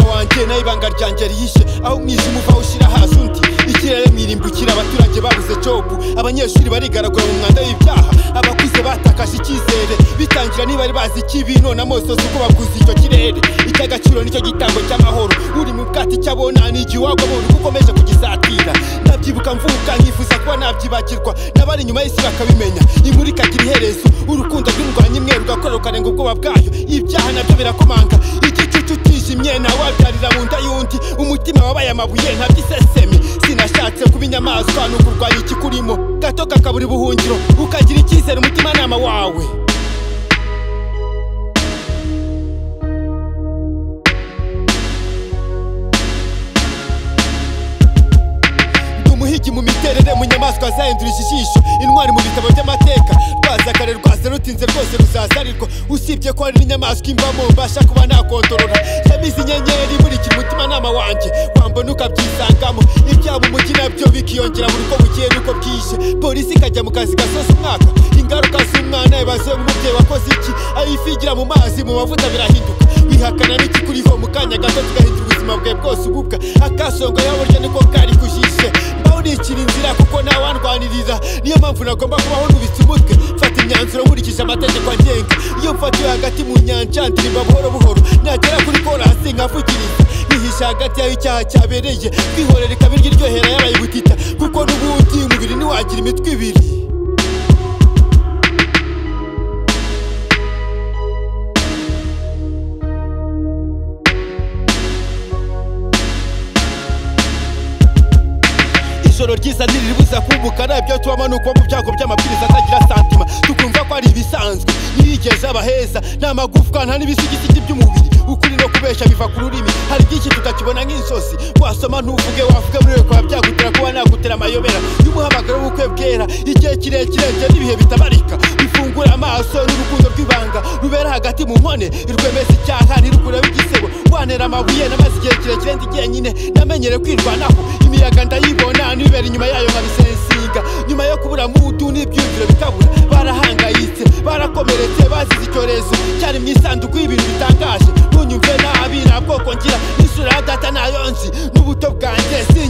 wanjye nawe ibanga ryanjye rihishe aho umwijima uva ushyira hasi undi ikirere mwirimbukira abaturage babuze jobu abanyeshuri barigaragura mu mwanda w'ibyaha abakuze batakaje icyizere bitangira niba bari bazi ikibi none amoso si uko baguze icyo kirere icy'agaciro nicyo gitambo cy'amahoro uri mu bwati cy'abona ni igihe wagobora uko ukomeje kugisatira ndabyibuka mvuka nkifuza kuba nabyibagirwa n'abari inyuma y'isi bakabimenya imurikagira iherezo urukundo rw'indwanyi imwe rugakora rukarenga ubwoba bwayo ibyaha nabyo birakomanga igicucu kijimye ntawabyarira mu nda y'undi umutima wabaye amabuye ntabyiseseme sinashatse kuba inyamaswa ni ukurwanya ikikurimo gato kakabura ubuhungiro ukagira icyizere umutimanama wawe ndi umuhigi mu miterere mu nyamaswa zahindurije ijisho intwari mu bitabo by'amateka rwazakare rwaza rutinze rwose ruzazarirwa usibye ko hari n'inyamaswa imbamo mbasha kuba nakontorora yamize inyenyeri imurikira umutimanama wanjye wambona ukabyisangamo ibyaba umujyi nabyo bikiyongera buri uko bugiye n'uko bwije polisi ikajya mu kazi gasoza umwaka ingaruka z'umwana ibaze umubyeyi wakoze iki aho ifi igira mu mazi mu mavuta birahinduka bihakana n'ikikuriho mu kanya gato tugahindura ubuzima bwawe bwose ububwa akasonga yaburya niko kari kujishe mbaho nikira inzira kuko ntawandwanirira niyo mpamvu nagomba kubaho nubitse umutwe mfata imyanzuro nkurikije amategeko agenga iyo mfatiwe hagati mu nyanja ndirimba buhoro buhoro nagera kuri korasi nkavugiriza nihisha hagati y'aho icyaha cyabereye twihorera ikaba iryohera yabaye ubutita kuko n'ubundi umubiri ntiwagira imitwe ibiri ijoro ryiza ntiriribuza kumbuka nabyo tubamo ni ukuba mu byago by'amabwiriza atagira santima tukumva ko ari ibisanzwe ntiyigeze aba heza nta magufwa nta n'ibisigisigi by'umubiri ukuri no kubeshya biva ku rurimi hari byinshi tutakibona nk'inzozi wasoma ntuvuge wavuge muri we kuba byagutera kuba nagutera amayobera y'umuhamagaro w'ubukwe bwera igihe kirekire njye n'ibihe bitabarika bifungura amaso n'urukundo rw'ibanga rubera hagati mu nkone irwemeza icyaha ntirukureho igisebo wanera amabuye namaze igihe kirekire ndi jyenyine namenyere kwirwanaho imiyaga ndayibona nibera inyuma yayo nkabisensinga nyuma yo kubura mudu n'ibyumviro bikabura barahangayitse barakomeretse bazize icyorezo cyari mu isanduku y'ibintu bitangaje ntunyumve nabi nta bwoko ngira n'isura ya data nayo nzi n'ubuto bwanjye si